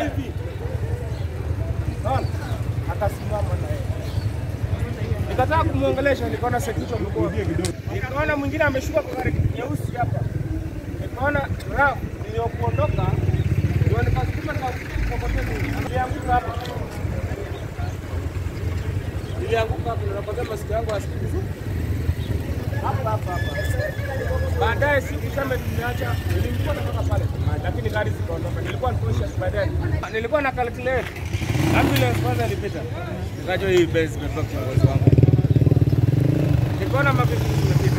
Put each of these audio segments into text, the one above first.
hivi. Naona akasimama na yeye. Nikataka kumwongelesha, nikaona security amekuwa nikaona mwingine ameshuka kwa gari nyeusi hapa, nikaona rafu iliyokuondoka ndio nikasukuma nikakokoteza, nilianguka hapa, nilianguka hapo, ninakwambia masikio yangu hasikii vizuri hapa hapa hapa. Baadaye siku shame tumeacha, nilimkuwa natoka pale, lakini gari zikaondoka. Nilikuwa nikosha baadaye, nilikuwa na calculate ambulance kwanza ilipita, nikajua hii base imetoka kiongozi wangu, nikaona mapiki zimepita,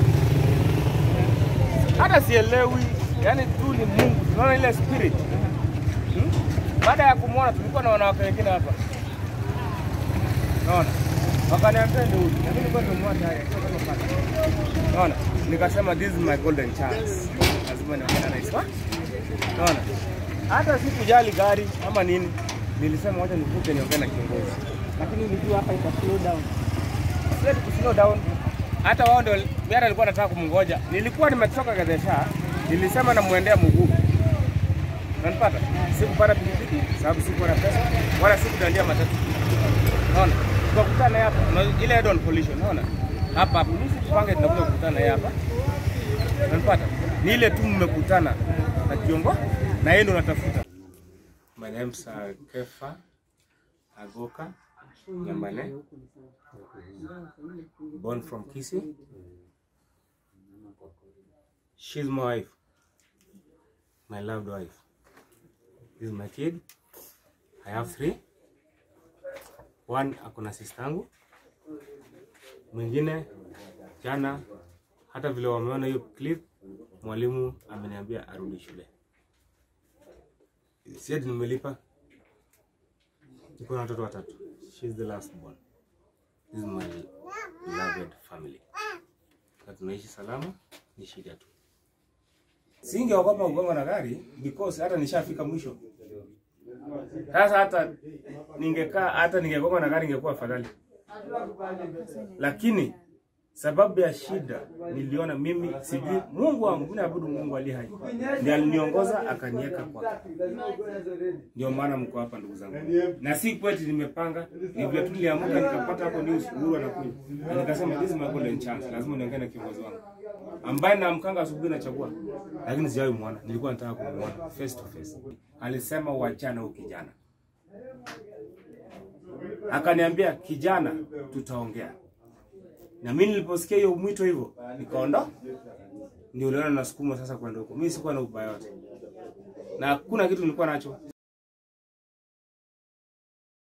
hata sielewi, yani tu ni Mungu, tunaona ile spirit hmm? Baada ya kumwona tulikuwa na wanawake wengine hapa, naona wakaniambia ndio huyu, na mimi nilikuwa nimemwona tayari akiwa kama pale. Naona, nikasema this is my golden chance, lazima niongee na Isma. Naona, hata sikujali gari ama nini, nilisema wacha nikuje niongee na kiongozi, lakini nilijua hapa ita slow down, siwezi ku slow down. Hata wao ndio biara alikuwa nataka kumngoja, nilikuwa nimetoka Gadesha, nilisema namwendea mguu Unanipata? Sikupata pikipiki sababu sikuwa na pesa wala sikudandia matatu. Unaona? Tukakutana hapa. Una- Ile head on collision, unaona? Hapa hapa. Mimi tupange tunakuja kukutana yeye hapa. Unanipata? Ni ile tu mmekutana na kiongo na yeye ndo unatafuta. My name is uh, Kefa Agoka Nyambane. Born from Kisii. She's my wife. My loved wife. This is my kid. I have three. One ako na sistangu, mwingine jana, hata vile wameona hiyo clip, mwalimu ameniambia arudi shule. Si ati nimelipa, niko na watoto watatu. She is the last born. This is my beloved family. Na tunaishi salama, ni shida tu. Singeogopa kugonga na gari because hata nishafika mwisho. Sasa hata ningekaa hata ningegonga na gari ingekuwa afadhali, lakini sababu ya shida niliona mimi sijui Mungu wangu, mimi naabudu Mungu aliye hai, ndiye aliniongoza akaniweka kwake. Ndio maana mko hapa ndugu zangu, na si kweti nimepanga, ni vile tu niliamka nikapata hapo news Uhuru anakuja, na nikasema this is my golden chance, lazima niongee na kiongozi wangu ambaye namkanga asubuhi nachagua, lakini sijawahi muona. Nilikuwa nataka kumuona face to face. Alisema wachana huyu kijana, akaniambia kijana, tutaongea. Na mimi niliposikia hiyo mwito hivyo, nikaondoka, ndio uliona nasukuma sasa kwenda huko. Mimi sikuwa na ubaya wote, na hakuna kitu nilikuwa nacho.